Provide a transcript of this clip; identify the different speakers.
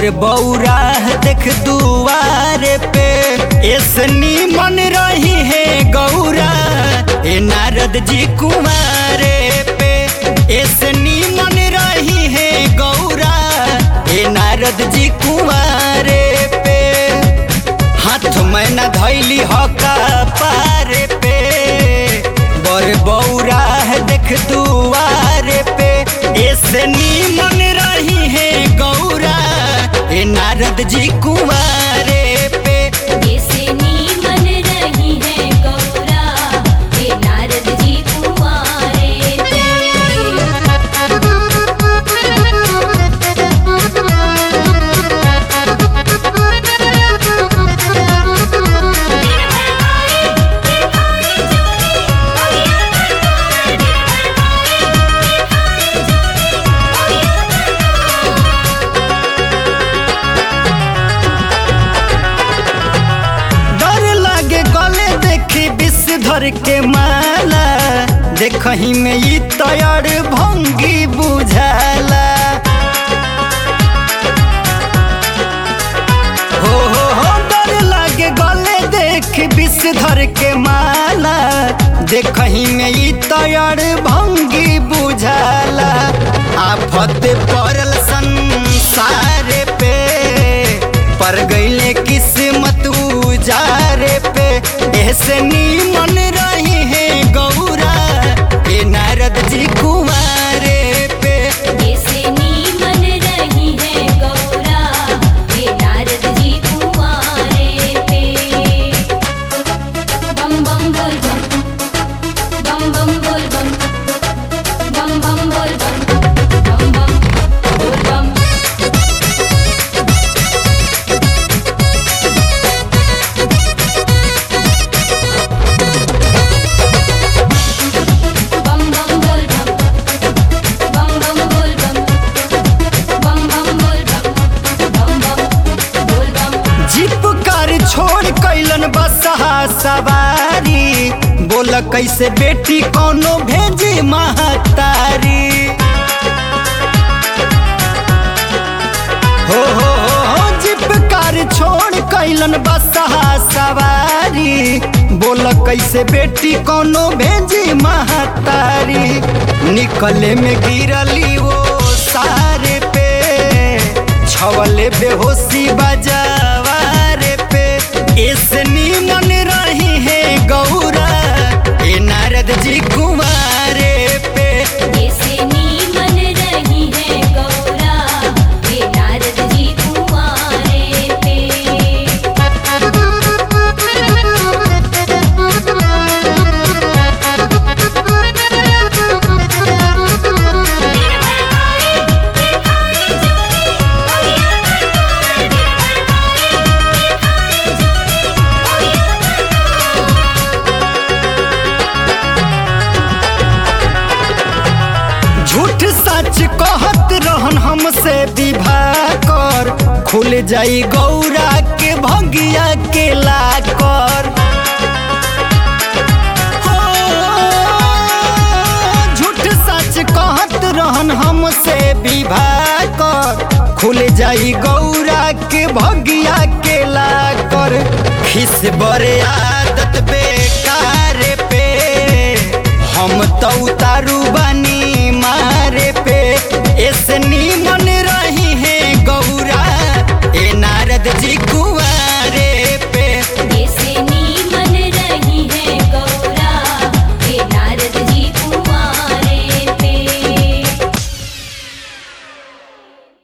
Speaker 1: बर बौरा देख दुआरे पे ऐसनी मन रही है गौरा ए नारद जी कुमारे पे ऐसनी मन रही है गौरा ए नारद जी कुमारे पे हाथ में न धैली हका पारे पे बर बौरा देख दुआरे पे ऐसे मन रही है गौरा ए नारद जी कुमारे पे
Speaker 2: ऐसे नीमन रही है गौरा हे नारद जी कुंवारे पे
Speaker 1: डर लागे गले देखी विषधर के माला देखही में ई तैयार भंगी बुझाला हो हो हो डर लागे गले देख विषधर के माला देखही में ई तैयार भंगी बुझाला आफत पड़ल संसार पे पर गईले किस्मत उजारे पे ऐसे मन रही है गौरा ए नारद जी कुमारे पे
Speaker 2: ऐसे नीमन रही है गौरा हे नारद जी कुंवारे पे बम बम बोल बम बम बम बोल बम बम बम बोल बम बम बम बोल बम बम बम बोल बम बम बम बोल बम बम बम बोल बम बम बम बोल बम
Speaker 1: जीप कार छोड़ कैलन बसहा सवारी बोल कैसे बेटी कोनो भेजी महतारी हो हो हो हो जीप कार छोड़ कैलन बसहा सवारी बोल कैसे बेटी कोनो भेजी महतारी निकले में गिरली वो सारे पे छवले बेहोशी बजावारे पे ऐसनी मन रही है गौरा ए नारद जी कुमारे पे
Speaker 2: ऐसे नीमन रही है गौरा हे नारद जी कुंवारे पे
Speaker 1: झूठ सच कहत रहन हमसे विवाह कर खुल जाई गौरा के भगिया के लाकर हो, झूठ सच कहत रहन हमसे विवाह कर खुल जाई गौरा के भगिया के लाकर खिस बरे आदत